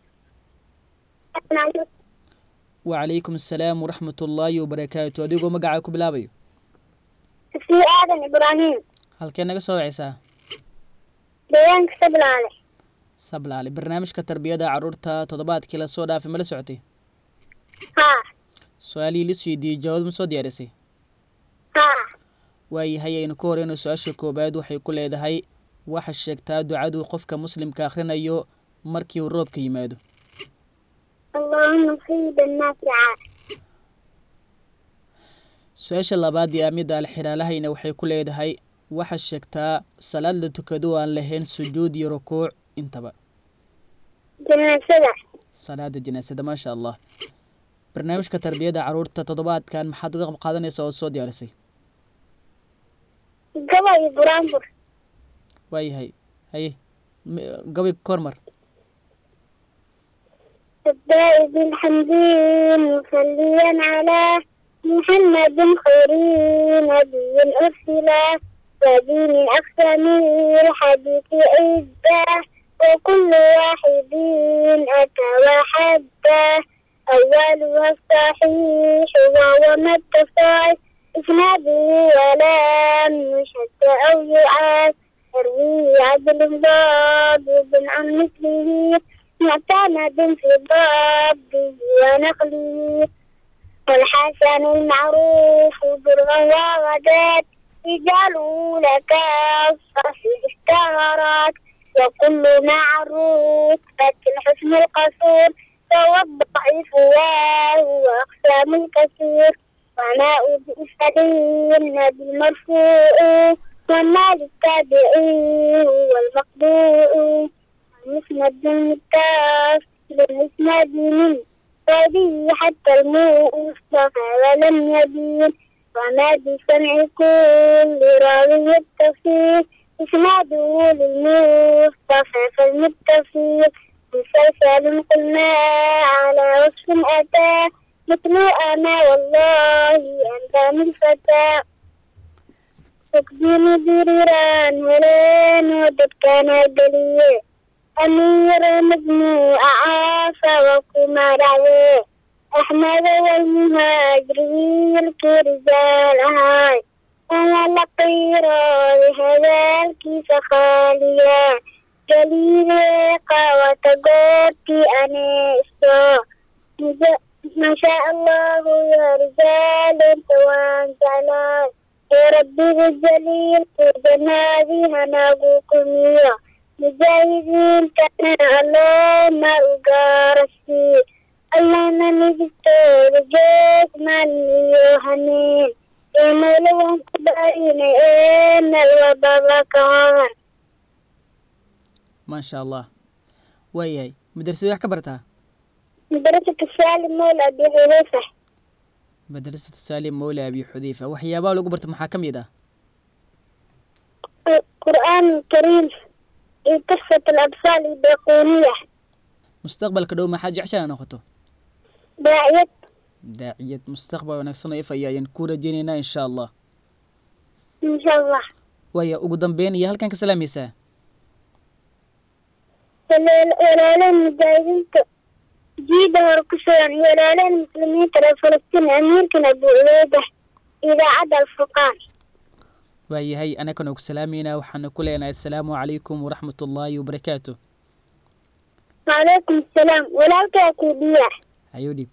C: wacalaykum assalaam waraxmatullaahi wabarakaatu adigoo magacaa ku bilaabayo
D: sifii aadan ibraahim
C: halkee naga soo wacaysaa
D: deegaanka sablaale
C: sablaale barnaamijka tarbiyada caruurta toddobaadkii lasoo dhaafay mala socotay
D: haa
C: su-aalihii lis weydiiyey jawaab ma soo diyaarisay
D: haa
C: waayahay aynu ka horeyno su-aasha koowaad waxay ku leedahay waxaa sheegtaa ducaduu qofka muslimka akhrinayo markii uu roobka yimaado
D: اللهم صيبا نافعا
C: su-aasha labaad ee amida alxiraalahayna waxay ku leedahay waxaa sheegtaa salaad la tukado aan lahayn sujuud iyo rukuuc intaba
D: جنازة
C: salaada janaasada maasha allah barnaamijka tarbiyada caruurta toddobaadkan maxaad uga qayb qaadanaysa oo soo diyaarisay
D: قبل برامبر
C: waayahay haye m- gabay kormar
D: الداء بالحمد مصليا على محمد خير نبي أرسل ودين أقسم الحديث عدة وكل واحد أتى وحده أولها الصحيح وهو ما اتصل إسناده ولم يشد أو يعاد يروي عدل ضابط عن مثله معتمد في ضبطه ونقله والحسن المعروف برا وغدات رجاله لك الصفي اشتهرت وكل معروف الحسن القصور فهو الضعيف وهو أقسام الكثير وماء بإسفلين بالمرفوع وما للتابعين والمقبوع المسند المتصل المسند من فبه حتى المصطفى ولم يبين وما بسمع كل راوي يتصل إسناده للمصطفى فالمتصل مسلسل قلنا على وصف أتى مثل أنا والله أنت من فتى تقديم بريران ولين ودد كان دليل أمير مجموع عافى وكما رعيه أحمد والمهاجرين كرجال هاي أنا لقيرا لهذا الكيس خاليا جليل قوة قوتي أنا إستو ما شاء الله يا رجال انت وانت على يا ربي بالجليل في جنابي هناقوكم يا مجاهدين كان الله ما أقارسي الله ما نجستو رجيت من يوهنين يمولون كبارين إن الوبابا كهان
C: maasha allah waayahay madrasada wax ka bartaa
D: مدرسة السالم مولى أبي حذيفة
C: madrasatu saalim mawla abi xudeyfa waxyaabaha lagu barta maxaa ka mid ah
D: القرآن الكريم قصة الأطفال البيقونية
C: mustaqbalka dhow maxaa jeceshaa noqoto
D: داعية
C: daaciyad mustaqbal wanaagsan oo ifaya ayaan ku rajeynaynaa insha allah
D: إن شاء الله
C: waaya ugu dambeyn iyo halkan ka salaamaysaa
D: walaaleen mujaahidiinta jiida hore ku sugan iyo walaaleen muslimiinta reer falastiin amiirkan abu uleyda idaacadda alfurqaan
C: waayahay anagana ku salaameynaa waxaana ku leenahay assalaamu calaykum waraxmat ullaahi wabarakaatu
D: wacalaykum asalaam walaalkaa kuu dhiya
C: hayuu dhib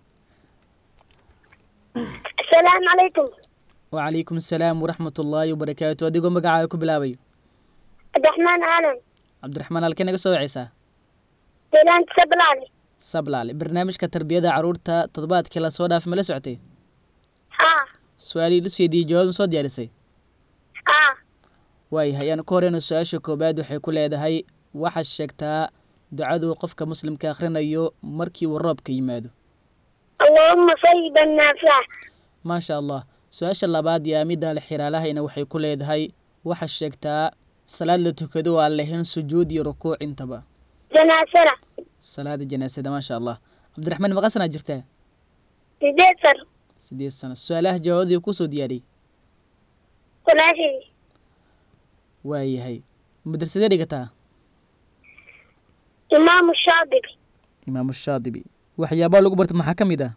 D: asalaamu calaykum
C: wacalaykum assalaam waraxmat ullaahi wabarakaatu adigoo magacaaga ku bilaabayo
D: cabdiraxmaan aalan
C: cabdiraxmaan halkee naga soo waceysaa
D: deegaanka sablaale
C: sablaale barnaamijka tarbiyada caruurta toddobaadkii lasoo dhaafay ma la socotay
D: haa
C: su-aalihii lusweydiiyey jawaab ma soo diyaarisay
D: haa
C: waayahay aan ku horeyno su-aasha koobaad waxay ku leedahay waxaad sheegtaa ducaduu qofka muslimka akhrinayo markii uu roobka yimaado
D: allahuma sayiban naafica
C: maasha allah su-aasha labaad iyo amida alxiraalahayna waxay ku leedahay waxaad sheegtaa salaad la tukado oo aan lahayn sujuud iyo rukuuc intaba
D: janaasana
C: salaada janaasada maasha allah cabdiraxmaan maqasanaa jirtaa
D: sideed sar
C: sideed sano su-aalaha jawaabadii kusoo diyaariyey
D: walaashii
C: waayahay madrasadee dhigataa
D: imaamu shaadibi
C: imaamu shaadibi waxyaabaha lagu barta maxaa ka mid ah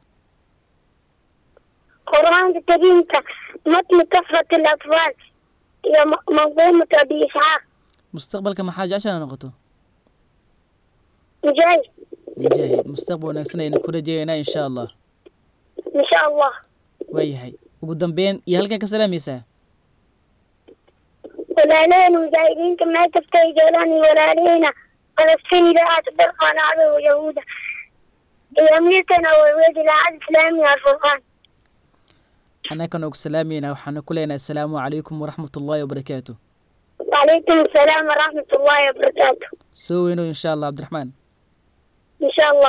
D: qur-aanka kariimka matni kafrat alatfaal iyo manquumatu abi isxaaq
C: mustaqbalka maxaa jeceshaa noqoto
D: mujaahid
C: mujaahid mustaqbal wanaagsan ayna ku rajeeyaynaa insha allah
D: insha allah
C: waayahay ugu dambeyn iyo halkan ka salaamaysaa
D: walaalaheen mujaahidiinta meel kasta ay joogaan iyo walaalaheyna falastiin idaacada dalqaan cadow yahuuda iyo amiirkana warweed idaacada islaamiga alfurqaan
C: annagana ku salaamayna waxaanu ku leenahay asalaamu calaykum waraxmat ullaahi wabarakaatu
D: وعليكم السلام ورحمة الله وبركاته
C: soo weyno insha allah cabdiraxmaan
D: إن شاء الله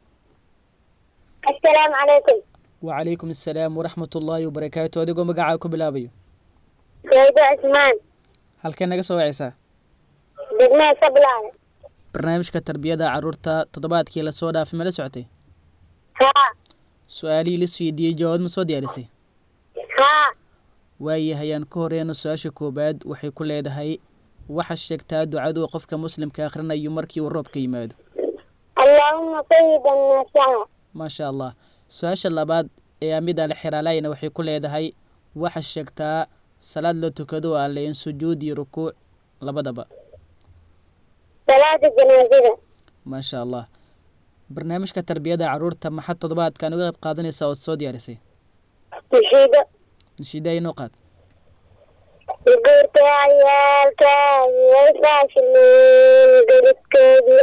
D: السلام عليكم
C: wacalaykum assalaam waraxmat ullaahi wabarakaatu adigoo magacaa ku bilaabayo
D: سيدة عثمان
C: halkee naga soo wacaysaa
D: دقمة سبلان
C: barnaamijka tarbiyada caruurta toddobaadkii lasoo dhaafay ma la socotay
D: ها
C: su-aalihii la weydiiyey jawaab ma soo diyaarisay
D: ها
C: waayahay aan ka horeyno su-aasha koowaad waxay ku leedahay waxaa sheegtaa ducadu qofka muslimka akhrinayo markii uu roobka yimaado
D: اللهم طيبا نافعا
C: maasha allah su-aasha labaad ee amida alxiraalayna waxay ku leedahay waxaa sheegtaa salaad la tukado alle in sujuud iyo rukuuc labadaba
D: صلاة الجنازة
C: maasha allah barnaamijka tarbiyada caruurta maxad toddobaadkan uga qayb qaadanaysaa ood soo diyaarisay
D: نشيدة
C: nashiida inoo qaad
D: يقولت عيالك يفاشلين قلت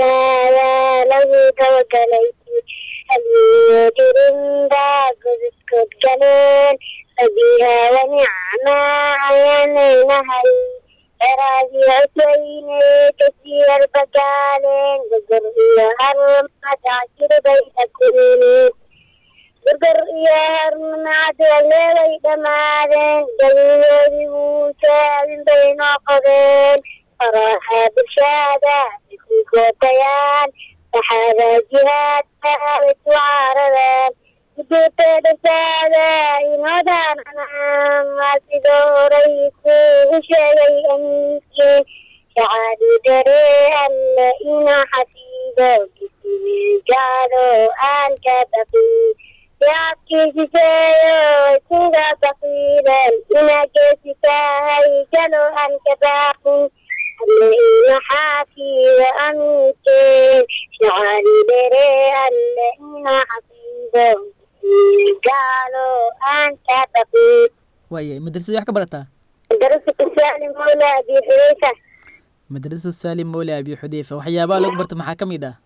D: يا لو توكليتي هل يجرم دا قلت كنت كلين فبها ونعمة عينين هل راجي عسوين كثير بكالين قدر يا هرم تعشر بيتكونين burgar iyo harmanaad waleelay dhammaadeen galiyoodii wuu taagin bay noo qodeen faraaxa bulshada ku gootayaan saxaada jihaadka way ku caaradeen ujeedada saada inoo daananaan waa sidoo horay kuugu sheegay amiinkii shacaadi dare alle inaa xafiido kisigaado aan ka baqin yaabkiisiseeyo sida baqiilan inaa geesi tahay jalo aan ka baaqin alle ina xaafido amiinkeen shacaadi dare alle inaa xafiido gaalo aan ka baqin
C: waayahay madrasadii wax ka barataa
D: darasatu saalim mawla abi xudayfa
C: madrasad saalim mowle abi xudeyfa waxyaabaha lagu barta maxaa ka mid ah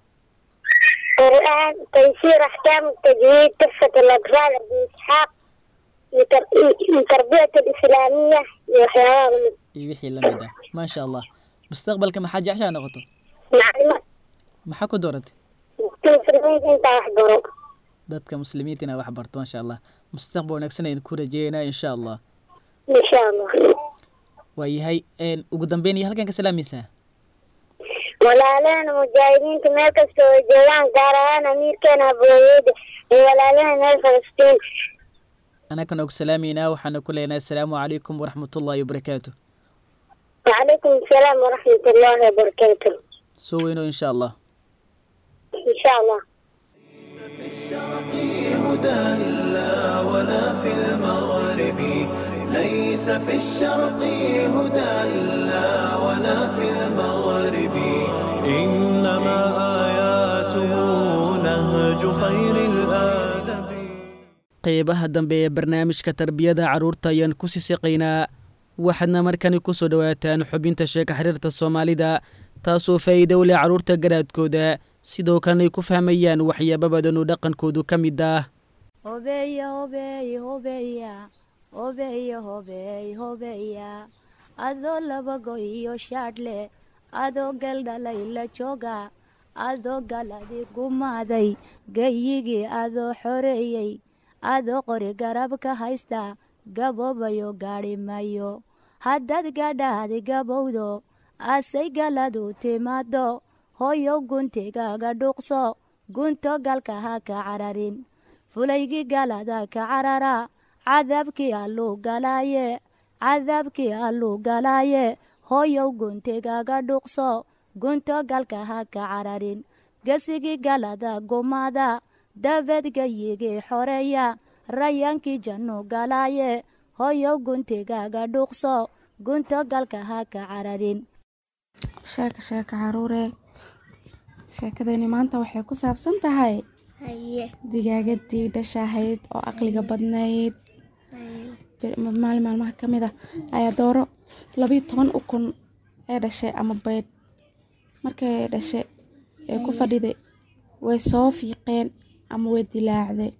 D: قرآن تيسير أحكام التجويد تحفة الأطفال أبي إسحاق لتر- للتربية الإسلامية وحيوان
C: iyo wixii la mid ah maasha allah mustaqbalka maxaa jeceshaa noqoto
D: معلومات
C: maxaa ku dooratay
D: مسلمين أنت أحضره
C: dadka muslimiinta inaa wax barto maasha allah mustaqbal wanaagsan aynu ku rajeeynaa insha allah
D: إن شاء الله
C: waayahay een, ugu dambeyn iyo halkan ka salaamaysaa
D: walaalaheen mujaahidiinta meel kasta oo joogaan gaar ahaan amiirkeena abooyeyda iyo walaalaheen reer falastiin
C: anagana ugu salaameynaa waxaana ku leenahay asalaamu calaykum waraxmatullaahi wabarakaatu
D: وعليكم السلام ورحمة الله وبركاته
C: soo weyno insha allah
D: إن شاء الله
A: هدى لا ولا في المغرب ليس في الشرق هدى لا ولا في المغرب إنما آياته نهج خير الآدب
C: qeybaha dambe ee barnaamijka tarbiyada carruurta ayaan ku sisiqaynaa waxaadna markani ku soo dhowaataan xubinta sheeka xiriirta soomaalida taasoo faa'iido u leh carruurta garaadkooda sidoo kalena ay ku fahmayaan waxyaaba badan oo dhaqankoodu ka mid ah
E: Hobeya, hobeya, hobeya, hobeya, hobeya, hobeya. Adoo laba go iyo shaadhle, adoo galdhala ila jooga, adoo galadi gumaaday, gayigii adoo xoreeyey, adoo qori garabka haysta, gaboobayo gaadhi mayo. Haddaad gadhaadi gabowdo, asay galadu timaado, hooyo guntigaaga dhuuqso, gunto galka ha ka cararin. fulaygii galada ka carara cadaabkii alluu galaaye cadaabkii alluu galaaye hooyow guntigaaga dhuuqso gunto galka ha ka cararin gesigii galada gumaada dabeed gayigii xoreeya rayaankii jannu galaaye hooyow guntigaaga dhuuqso gunto galka ha ka cararin
F: sheeka sheeka caruure sheekadani maanta waxay ku saabsan tahay digaagadii dhashahayd oo aqliga badnayd Bir- maalin maalmaha ka mid ah ayaa dooro labiyo toban ukun ee dhashay ama beydh markay dhashay ee ku fadhiday way soo fiiqeen ama way dilaacday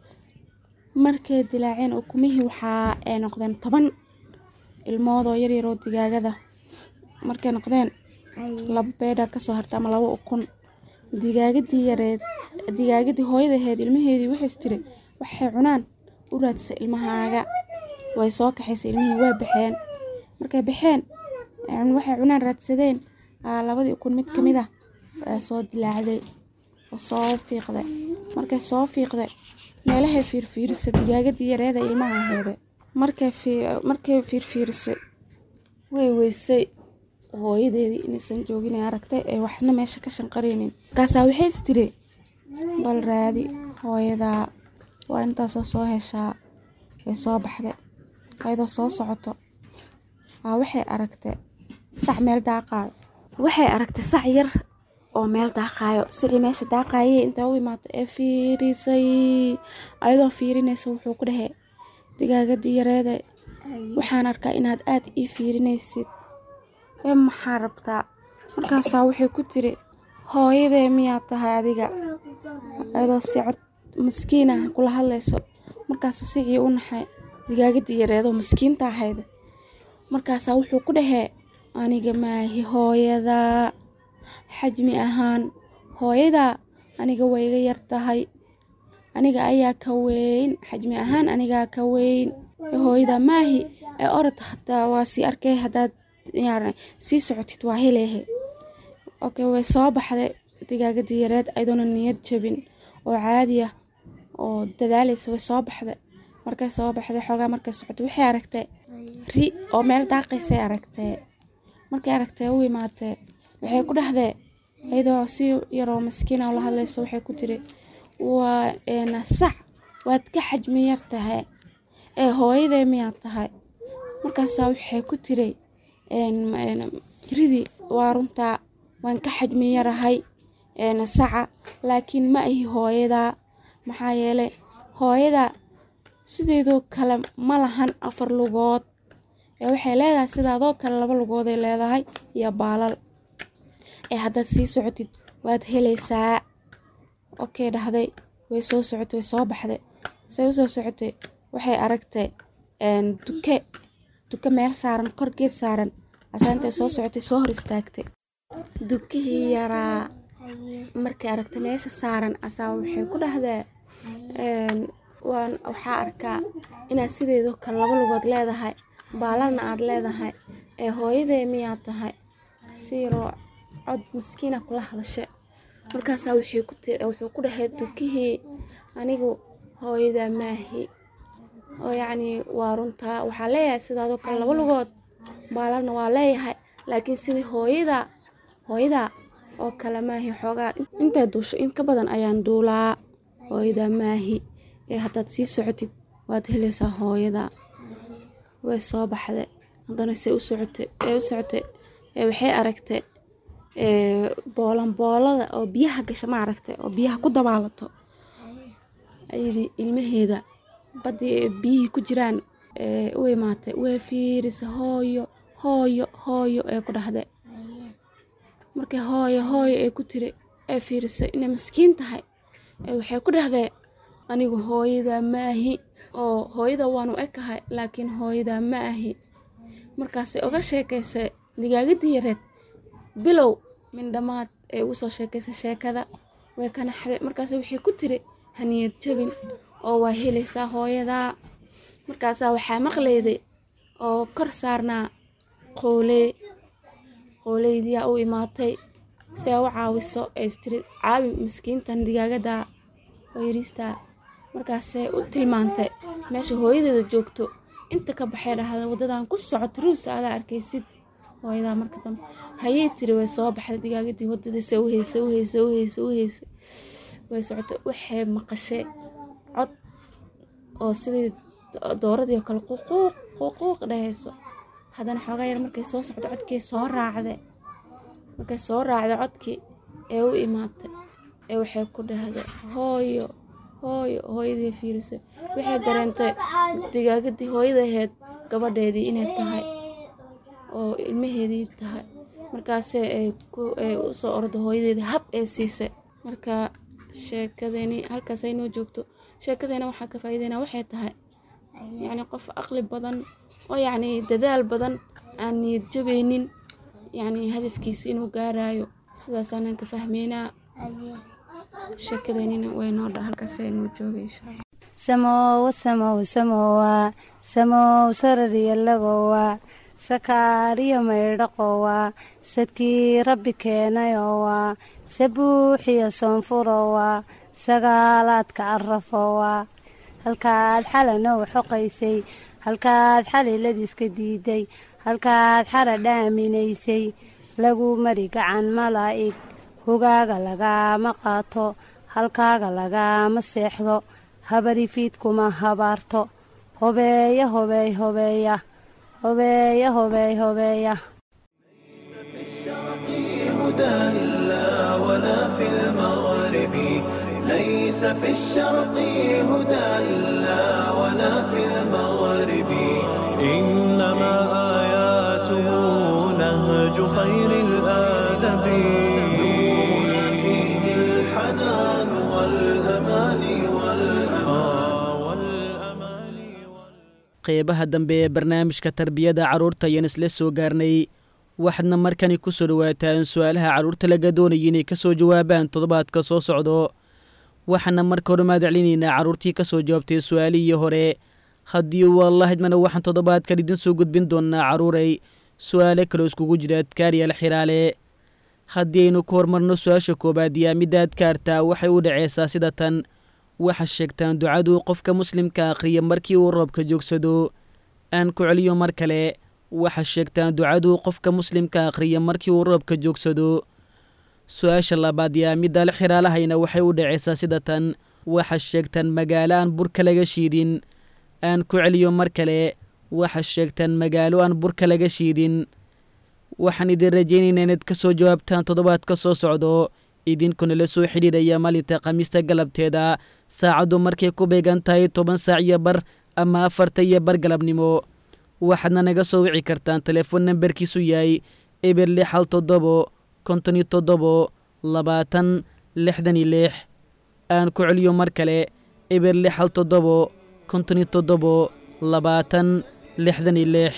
F: markay dilaaceen ukumihii waxaa ay noqdeen toban ilmood oo yaryar oo digaagada markay noqdeen laba beydha kasoo hartay ama laba ukun digaagadii yareed digaagadii hooyadaheed ilmaheedii waxays tiri waxay cunaan u raadsay ilmahaaga way soo kaxaysay ilmihii way baxeen markay baxeen waxay cunaan raadsadeen labadii ukun mid ka mid ah waa soo dilaacday oo soo fiiqday markay soo fiiqday meelahay fiirfiirisay digaagadii yareeda ilmaha aheede markay fiirfiirisay way weysay hooyadeedii inaysan joogin ee aragtay ee waxna meesha ka shanqaraynin markaasaa waxays tiri bal raadi hooyadaa waa intaasoo soo heshaa way soo baxday ayadoo soo socoto waa waxay aragtay sac meel daaqaayo waxay aragtay sac yar oo meel daaqaayo sicii meesha daaqaayay intaa u imaata ee fiirisay ayadoo fiirinaysa wuxuu ku dhahey digaagadii yareede waxaan arkaa inaad aad ii fiirinaysid ee maxaa rabtaa markaasaa waxay ku tiri hooyadee miyaad tahay adiga ayadoo si cod maskiin ah kula hadlayso markaasa sicii u naxay digaagadii yareedoo maskiinta ahayd markaasaa wuxuu ku dhahee aniga maahi hooyadaa xajmi ahaan hooyadaa aniga way iga yar tahay aniga ayaa ka weyn xajmi ahaan anigaa ka weyn ee hooyadaa maahi ee orod hataa waa sii arkay haddaad sii socotid waa heleehe okay way soo baxday digaagadii yareed ayadoona niyad jabin oo caadi ah oo dadaalaysa way soo baxday markay soo baxday xoogaa markay socotay waxay aragtay ri oo meel daaqaysay aragtee markay aragtee u imaatee waxay ku dhahdee iyadoo si yaroo maskiina oo la hadlaysa waxay ku tiri waa sac waad ka xajmi yar tahay ee hooyadee miyaad tahay markaasaa waxay ku tiri ridii waa runtaa waan ka xajmi yarahay saca laakiin ma ahi hooyadaa maxaa yeelay hooyadaa sideedoo kale ma lahan afar lugood ee waxay leedahay sidaadoo kale laba lugooday leedahay iyo baalal ee haddaad sii socotid waad helaysaa okey dhahday way soo socotay way soo baxday say usoo socotay waxay aragtay duke duke meel saaran kor geed saaran asaa intay soo socotay soo hor istaagtay dukihii yaraa markay aragtay meesha saaran asaa waxay ku dhahdaa waan waxaa arkaa inaad sideedoo kale laba lugood leedahay baalalna aad leedahay ee hooyadee miyaad tahay siiroo cod maskiina kula hadashe markaasaa wuxuu ku dhahay dukihii anigu hooyadaa maahi oo yacnii waa runtaa waxaa leeyahay sidaadoo kale laba lugood baalalna waa leeyahay laakiin sidii hooyadaa hooyadaa oo kale maahi xoogaa intay duusho in ka badan ayaan duulaa hooyadaa maahi ee haddaad sii socotid waad helaysaa hooyadaa way soo baxday haddana se u socotay ee u socotay ee waxay aragtay boolanboolada oo biyaha gasha ma aragtay oo biyaha ku dabaalato ayadii ilmaheeda baddii biyihii ku jiraan u imaatay way fiirisa hooyo hooyo hooyo ee ku dhahday markay hooyo hooyo ee ku tiri ee fiirisay inay maskiin tahay waxay ku dhahdee anigu hooyadaa ma ahi oo hooyada waanu ekahay laakiin hooyadaa ma ahi markaasay uga sheekaysay digaagadii yareed bilow mindhamaad ee ugu soo sheekaysay sheekada way ka naxday markaas waxay ku tiri haniyad jabin oo waa helaysaa hooyadaa markaasaa waxaa maqlayday oo kor saarnaa qooley qooleydiyaa u imaatay si ay u caawiso ee istiri caawi miskiintan digaagadaa oo yariistaa markaasay u tilmaantay meesha hooyadeeda joogto inta ka baxay dhahda waddadan ku socoto ruusa adaa arkaysid hooyadaa marka dambe hayay tiri way soo baxday digaagadii wadadiisa u heysay u heysay u heysay u heysay way socotay waxay maqashay cod oo sidii dooradii oo kale ququuq ququuq dhahayso haddana xoogaa yar markay soo socdo codkii soo raacday markay soo raacday codkii ee u imaatay ee waxay ku dhahday hooyo hooyo hooyadii fiirisay waxay dareentay digaagadii hooyada ahayd gabadheedii inay tahay oo ilmaheedii tahay markaasee ay ku ay u soo ordo hooyadeeda hab ee siisay marka sheekadeeni halkaas ay noo joogto sheekadeena waxaa ka faa'iideynaa waxay tahay yacni qof aqli badan oo yacni dadaal badan aan niyad jabaynin yacni hadafkiisa inuu gaarayo sidaasaanan ka fahmeynaa sheekadeenina way noo dha halkaas ay noo joogay insha allah
G: samowa samow samowa samow sarariyalagowa sakaariyo maydhaqowa sadkii rabbi keenayowa sabuuxiyo soonfurowa sagaalaadka arafowa halkaad xalanoo xoqaysay halkaad xaliladiiska diiday halkaad xara dhaaminaysay lagu mari gacan malaa'ig hogaaga lagaama qaato halkaaga lagaama seexdo habarifiidkuma habaarto hobeeya hobeey hobeeya hobeeya hobeey hobeeya
A: هدى لا ولا في المغرب ليس في الشرق هدى لا ولا في المغرب إنما آياته نهج خير الآدب نورنا فيه الحنان والأمان والأمان
C: qeybaha dambe ee barnaamijka tarbiyada carruurta ayaan isla soo gaarnay waxaadna markani ku soo dhowaataan su-aalaha carruurta laga doonaya inay ka soo jawaabaan toddobaadka soo socdo waxaana marka hore mahadcelinaynaa carruurtii ka soo jawaabtay su-aalihii hore haddii wallahidmana waxaan toddobaadkan idin soo gudbin doonaa carruuray su-aalo kaloo iskugu jira adkaaryaal xiraale haddii aynu ku horumarno su-aasha koowaad yaa midda adkaarta waxay u dhaceysaa sida tan waxaa sheegtaan ducadu qofka muslimka akhriya markii uu roobka joogsado aan ku celiyo mar kale waxaa sheegtaan ducadu qofka muslimka akhriya markii uu roobka joogsado su-aasha labaad yaa middaal xiraalahayna waxay u dhaceysaa sida tan waxaa sheegtaan magaalo aan burka laga shiidin aan ku celiyo mar kale waxaa sheegtaan magaalo aan burka laga shiidin waxaan idin rajaynaynaa inaad ka soo jawaabtaan toddobaadka soo socdo idinkuna la soo xidhiidhaya maalinta khamiista galabteeda saacaddu markay ku beegan tahay toban saac iyo bar ama afarta iyo bar galabnimo waxaadna naga soo wici kartaan telefoon nambarkiisu yahay eber lix hal toddobo konton iyo toddobo labaatan lixdan iyo lix aan ku celiyo mar kale eber lix hal toddobo konton iyo toddobo labaatan lixdan iyo lix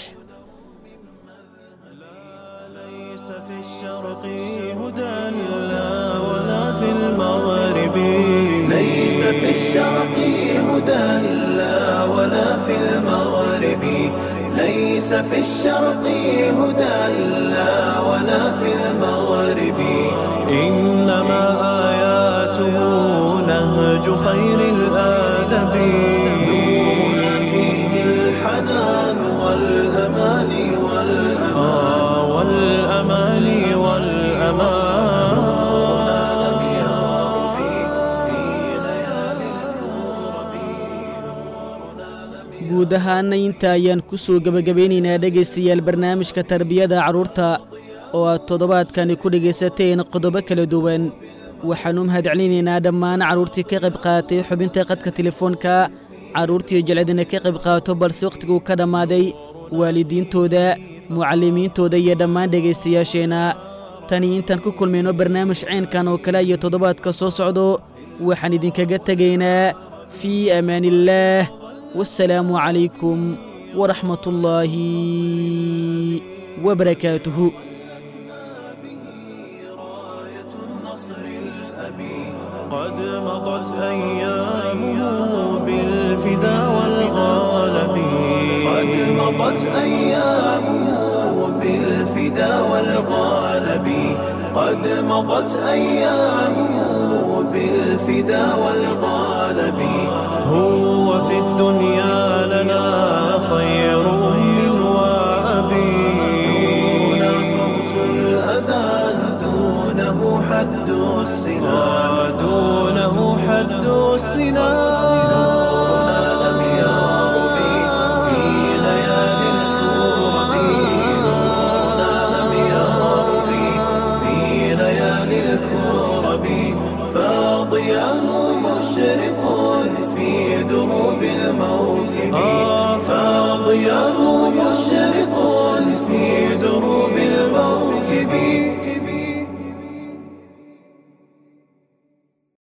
A: ليس في الشرق هدى لا ولا في المغرب ليس في الشرق هدى لا ولا في المغرب ليس في الشرق هدى لا ولا في المغرب إنما آياته نهج خير الآدب نورنا فيه الحنان والأمان والأمان والأمان والأمان لم يرب في ليالي الكرب
C: guud ahaana inta ayaan ku soo gebagabeynaynaa dhegaystayaal barnaamijka tarbiyada carruurta oo aad toddobaadkani ku dhegaysateen qodobo kala duwan waxaannu mahadcelinaynaa dhammaan carruurtii ka qayb qaadatay xubinta qadka telefoonka carruurtii jecladina ka qayb qaato balse wakhtiguu ka dhammaaday waalidiintooda mucallimiintooda iyo dhammaan dhegaystayaasheenna tani intaan ku kulmayno barnaamij caynkan oo kale iyo toddobaadka soo socdo waxaan idinkaga tegaynaa fii amaaniillaah والسلام عليكم ورحمة الله وبركاته
A: قد مضت أيامه بالفدا والغالب قد مضت أيامه بالفدا والغالب قد مضت أيامه بالفدا والغالب هو في الدنيا لنا خير أم وأبي دون صوت الأذان دونه حد السنا دونه حد السنا لم يرب في ليالي الكرب نورنا لم يرب في ليالي الكرب فاضياه مشرق